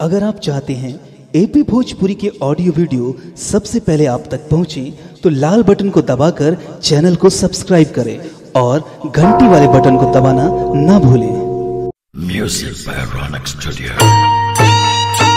अगर आप चाहते हैं एपी भोजपुरी के ऑडियो वीडियो सबसे पहले आप तक पहुंचे तो लाल बटन को दबाकर चैनल को सब्सक्राइब करें और घंटी वाले बटन को दबाना ना भूलें Music by Ronak Studio.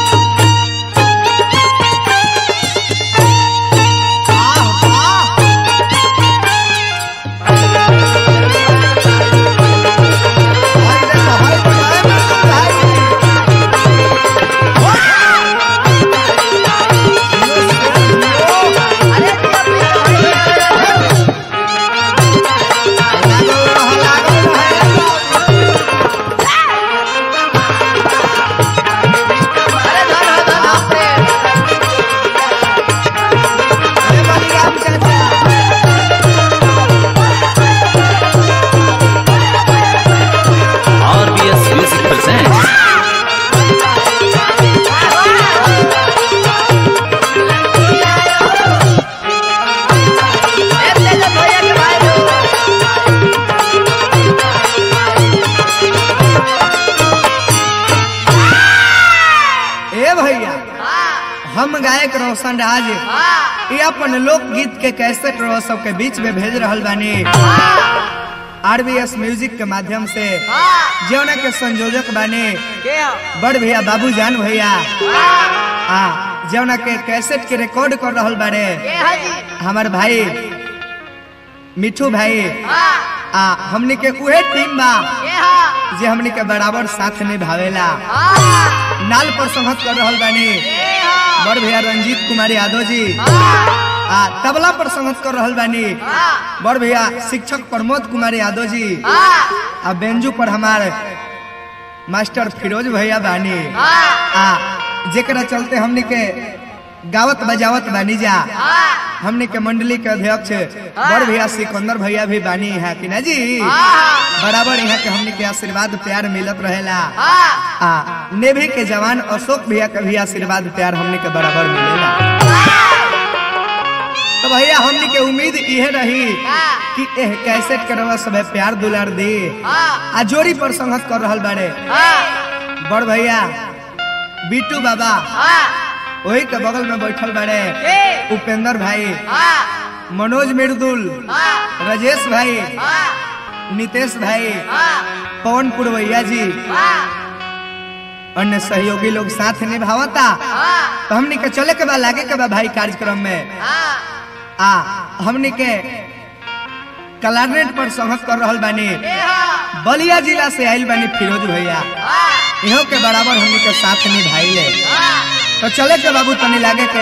RBS Music presents ए भैया हम गायक रोशन राज ये अपन लोकगीत के कैसेट रो सबके बीच में भेज रहल बानी आरबीएस म्यूजिक के माध्यम से जौना के संयोजक बानी बड़ भैया बाबू जान भैया आ जौना के कैसेट के रिकॉर्ड कर रहल बारे हमार भाई मिठू भाई आ हमनी के उहे टीम बा जे हमनी के बराबर साथ निभावेला नाल पर संगत कर रहल बानी बड़ भैया रंजीत कुमार यादव जी आ तबला पर संगत कर रहल बानी बड़ भैया शिक्षक प्रमोद कुमार यादव जी आ बेंजू पर हमार मास्टर फिरोज भैया बानी आ जेकरा चलते हमनी के गावत बजावत बानी जा हमनी के मंडली के अध्यक्ष बड़ भैया सिकंदर भैया भी बानी है कि ना जी बराबर यहाँ के हमनी के आशीर्वाद प्यार मिलत रहेला आ नेभी के जवान अशोक भैया के भी आशीर्वाद प्यार हमनी के बराबर मिलेला तो भैया हमनी के उम्मीद इहे रही कि एह कैसेट के रवा सब प्यार दुलार दे आ जोड़ी पर संगत कर रहल बाड़े बड़ भैया बीटू बाबा वही के बगल में बैठल बाड़े उपेंद्र भाई मनोज मृदुल राजेश भाई नितेश भाई पवन पुरवैया जी अन्य सहयोगी लोग साथ निभावता तो हमनी के चले के बा लागे के बा भाई कार्यक्रम में आ हमनी के कलारनेट पर संगत कर रहल बानी बलिया जिला से आइल बानी फिरोज भैया इहो के बराबर हमनी के साथ निभाइले तो चले के बाबू तनी लागे के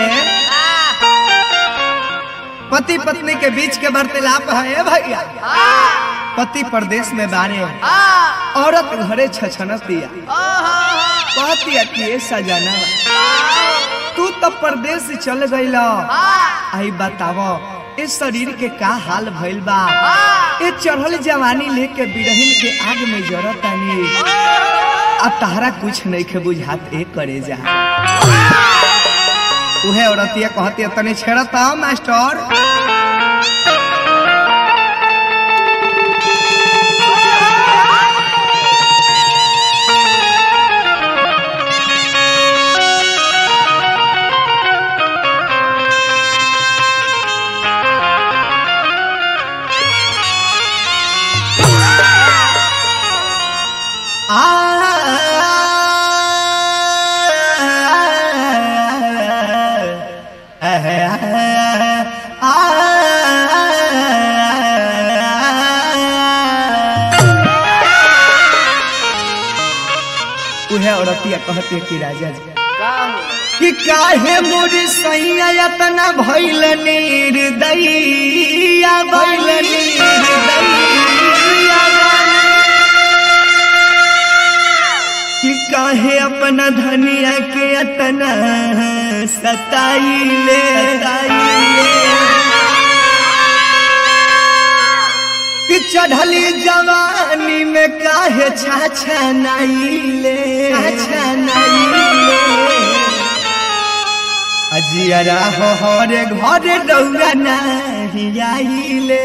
पति पत्नी के बीच के वार्तालाप है ए भैया पति परदेश में बारे औरत घरे छछनत दिया कहती कि ये सजाना तू तो परदेश चल गईला आई बतावो इस शरीर के का हाल भइल बा ये चढ़ल जवानी लेके बिरहिन के आग में जरतानी अब तहरा कुछ नहीं के बुझात ए करे जा उहे औरतिया कहती तनी छेड़ता मास्टर उहे औरतिया कहते कि राजा जी कि काहे मोर सैया यतना भइल निर्दयिया भइल निर्दयिया कि काहे अपना धनिया के यतना सताइले सताइले कि चढ़ली जवानी में काहे छाछा नाइले छाछा नाइले अजियरा हो हरे घरे रौरा नहीं आइले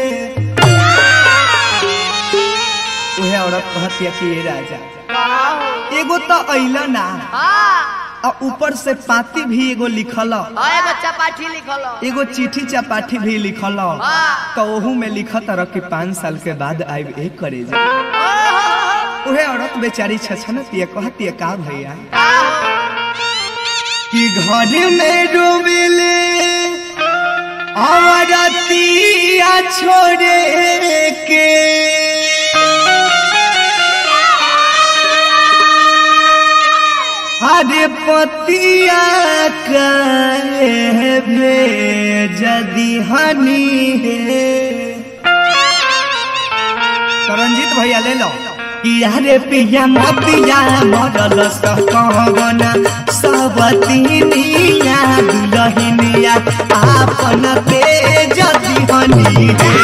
उहे औरत कहती कि ये राजा एगो तो अइल ना आ ऊपर से पाती भी एगो लिखल हाँ एगो चपाठी लिखल हो। एगो चिट्ठी चपाठी भी लिखल हाँ। तो ओहू में लिखत रह कि पाँच साल के बाद आइब एक करे जा उहे औरत बेचारी छछनतिया कहतिया का भैया कि घर में डूबेले औरतिया छोड़े के हरे पतिया कहे जदी हनी है तो रंजीत भैया ले लो कि अरे पिया मतिया मरल कहना सब तीनिया दुलहिनिया आपन तेज दिहनी है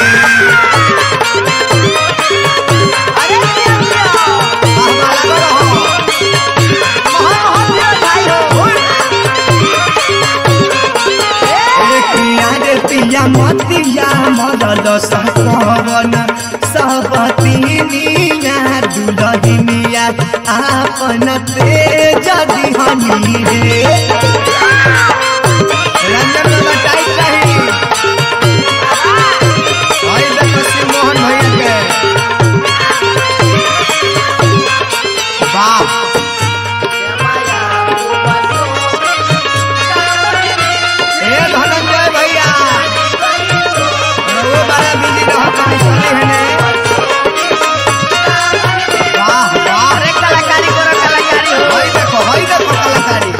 अरे दिया, दिया। हमारा रहो। मोहन मोहन दिया भाई हो। अरे पिया रे पिया मतिया मरल कहना सब तीनिया दुलहिनिया आपन तेज दिहनी है रंजन बाबा टाइट रही और इधर पश्चिम मोहन भैया के वाह ए धनंजय भैया वो बड़ा बिजी रहत है चले हने वाह वाह अरे कलाकारी करो कलाकारी हो। भाई देखो भाई देखो कलाकारी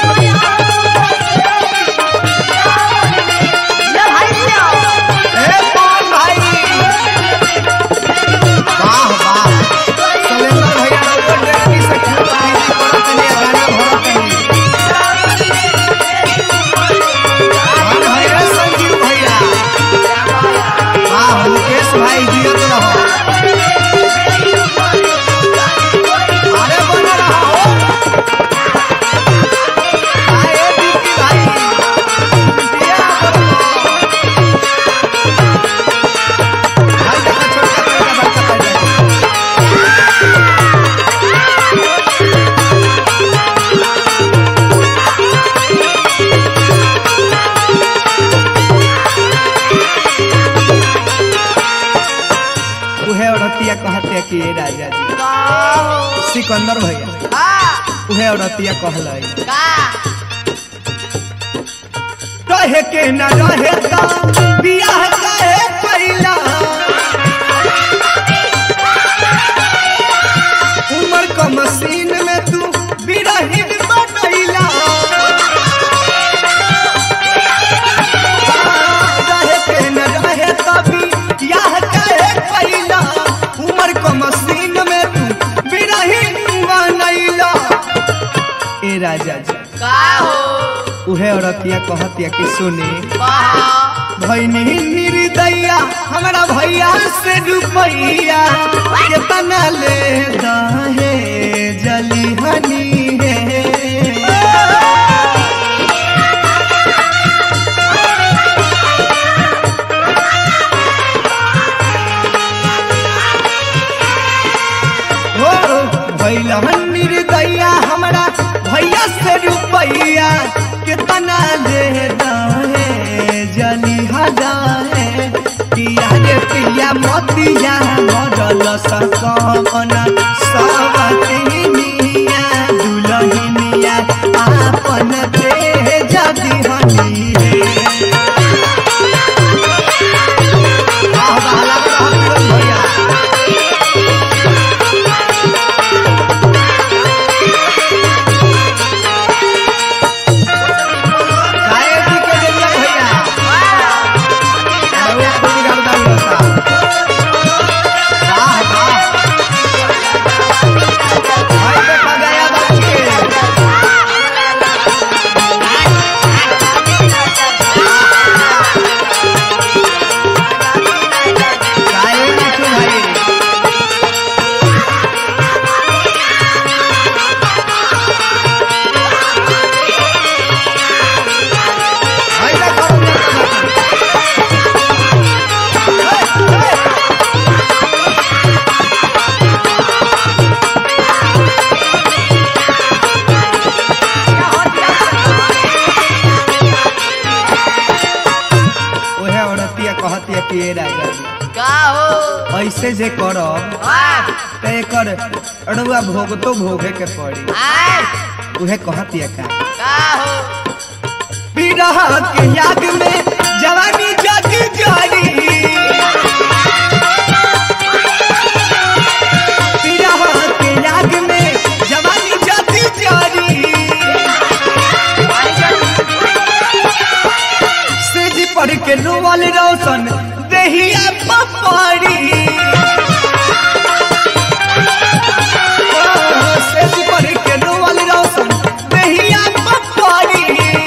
ये भाई दिया। ए कौन भाई वाह वाह सलेंदर भैया रउआ डेरनी से खूब बिजी करत तनी गाना भरत तनी और भैया संजीव भैया वाह मुकेश भाई जियत रहो अरे बन रहो आए दीदी भाई दिया बनो भाई देखो छोटा छोटा बड़का पैदा उहे औरतिया कहते कि ए राजा जी का सिकंदर भैया हो। उहे औरतिया कहलाई का रहे के न रहे ता बियाह कहे पहिला उमर का मशीन में तू बिरहिन बनैला रहे के न रहे ता बियाह कहे पहिला उमर का मशीन में तू बिरहिन बनैला ए राजा जी का हो उहे औरतिया कहतिया कि सुनी वाह भैनी निर्दया हमारा भैया से रुपैया केतना ले दहे जली हनी है हो भैला निर्दया हमारा भैया से रुपैया केतना ले दहे जली हजाए पिया रे पिया मोतिया मरल सकना सब तिनिया दुलहिनिया आपन तेज दिहनी है वाह वाह लग रहा है भैया काहे जी के जरिया भैया अरे वो खूब गर्दा होता वाह वाह ऐसे जे करब तो एकर अड़ुआ भोग तो भोगे के पड़ी उहे कहतिया का विरह के याद में जवानी जग जारी विरह के याद में जवानी जग जारी सेज पर के रोवल रोशन देहिया पपड़ी सेज पर के रोवल रोशन देहिया पपड़ी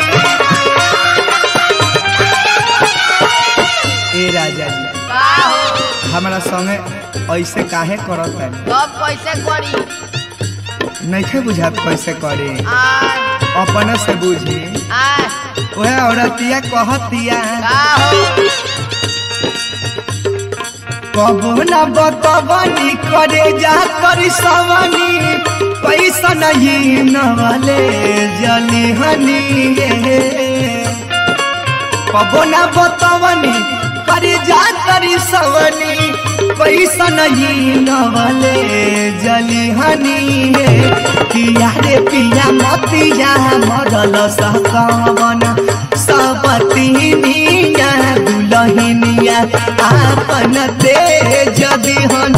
ए राजा जी हमारा संगे ऐसे काहे करत है कैसे करी नइखे बुझात कैसे करे आय अपने से बुझी आय ओहे औरतिया कहतिया का हो कबो न बतवनी करे जा करी सवनी पैसा नहीं नवले जली हनी कबो न बतवनी करे जा करी सवनी पैसा नहीं नवले जली हनी पिया रे पिया मतिया मरल सहकवन सबतिनिया दुलहिनिया आपन तेज दिहन